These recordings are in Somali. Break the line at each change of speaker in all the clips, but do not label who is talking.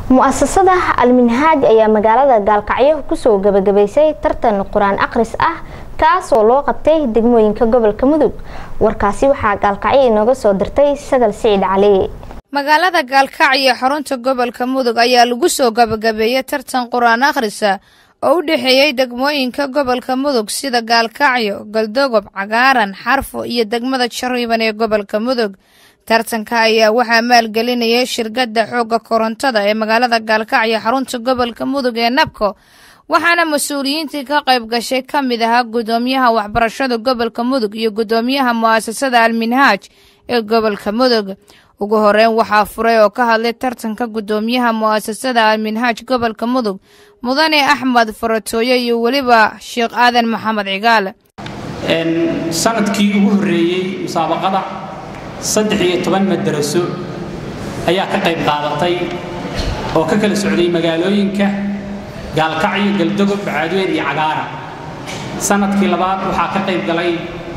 mu-asasada alminhaaj ayaa magaalada gaalkacyo kusoo gabagabaysay tartan qur-aan akhris ah kaasoo loo qabtay degmooyinka gobolka mudug warkaasi waxaa gaalkacyo inooga soo dirtay sagal siciid cali
magaalada gaalkacyo xarunta gobolka mudug ayaa lagu soo gabagabeeyey tartan qur-aan akhrisa oo u dhexeeyey degmooyinka gobolka mudug sida gaalkacyo galdogob cagaaran xarfo iyo degmada jariiban ee gobolka mudug tartanka ayaa waxaa maalgelinayay shirkadda xoogga korontada ee magaalada gaalkacyo xarunta gobolka mudug ee nabko waxaana mas-uuliyiintii ka qayb gashay ka mid ahaa guddoomiyaha waxbarashada gobolka mudug iyo guddoomiyaha mu'asasada alminhaaj ee gobolka mudug ugu horeyn waxaa furay oo ka hadlay tartanka guddoomiyaha mu'asasada alminhaaj gobolka mudug mudane axmed faratooye iyo weliba sheekh aadan maxamed cigaal
sanadkii ugu horreeyey musaabaqada saddex iyo toban madaraso ayaa ka qayb qaadatay oo ka kala socday magaalooyinka gaalkacyo galdogob bacaadweyn iyo cagaara sanadkii labaad waxaa ka qayb galay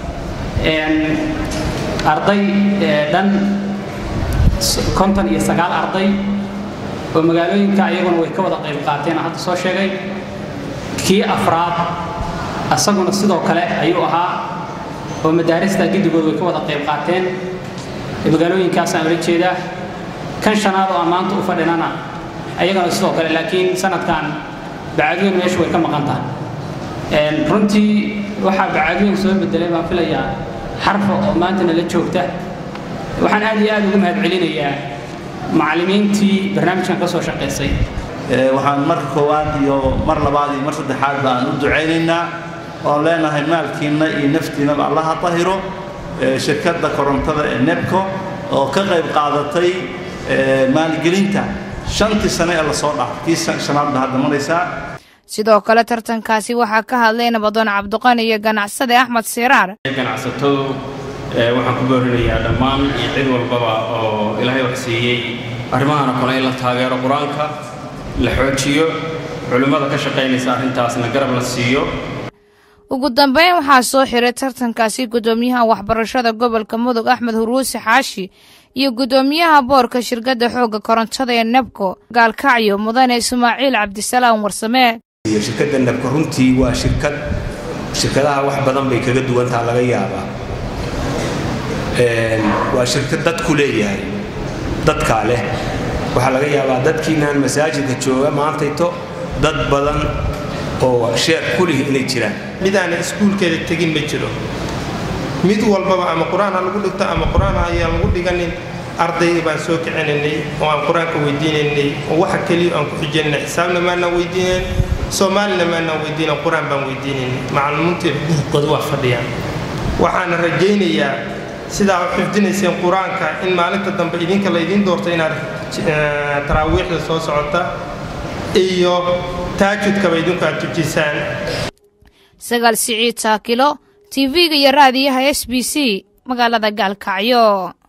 arday dhan konton iyo sagaal arday oo magaalooyinka iyaguna way ka wada qayb qaateen hadda soo sheegay kii afraad asaguna sidoo kale ayuu ahaa oo madaarista giddigood way ka wada qayb qaateen magaalooyinkaasaan ula jeedaa kan shanaad oo ammaanta u fadhinana ayagana sidoo kale laakiin sanadkan bacaadweyn meeshu way ka maqan tahay runtii waxaa bacaadweyn soo bedelay baan filayaa xarfa oo maantana la joogta waxaan aad iyo aad ugu mahad celinayaa macallimiintii barnaamijkan ka soo shaqaysay
waxaan mar koowaad iyo mar labaad iyo mar saddexaad baan u ducaynaynaa oon leenahay maalkiinna iyo naftiinaba allaha tahiro shirkadda korontada ee nebco oo ka qayb qaadatay maalgelinta shantii sane ee lasoo dhaafay kii shanaadba hadda maraysaa
sidoo kale tartankaasi waxaa ka hadlay nabadoon cabdiqani iyo ganacsade axmed siiraar
ganacsatadu waxaan ku boorinayaa dhammaan iyo cid walbaba oo ilaahay wax siiyey arrimahana kale in la taageero qur-aanka la xoojiyo culimmada ka shaqaynaysa arrintaasna garab la siiyo
ugu dambeyn waxaa soo xiray tartankaasi guddoomiyaha waxbarashada gobolka mudug axmed huruusi xaashi iyo guddoomiyaha boorka shirkadda xoogga korontada ee nebco gaalkacyo mudane ismaaciil cabdisalaam warsamee
shirkadda nebco runtii waa shirkad shirkadaha wax badan bay kaga duwantaha laga yaabaa waa shirkad dadku leeyahay dadkaa leh waxaa laga yaabaa dadkiinaan masaajidka jooga maantayto dad badan oo sheer kulih inay jiraan
midaana iskuulkeeda tegin ma jiro mid walbaba ama qur-aan ha lagu dhigto ama qur-aan ayaan lagu dhiganin ardayga baan soo kicinaynay oo aan qur-aanka weydiinaynay oo waxa keliya aan ku xijinay xisaabna maanaan weydiinayn soomaalina maanaan weydiinan qur-aan baan weydiinaynay macalimiintii xududkooda waa fadhiyaan waxaana rajaynayaa sidaa u xifdinayseen qur-aanka in maalinta dambe idinka laydiin doorto inaad taraawiixda soo socota iyo taajudkaba idinku aad tujisaan
sagaal siciid taakilo tv-ga iyo raadiyaha s b c magaalada gaalkacyo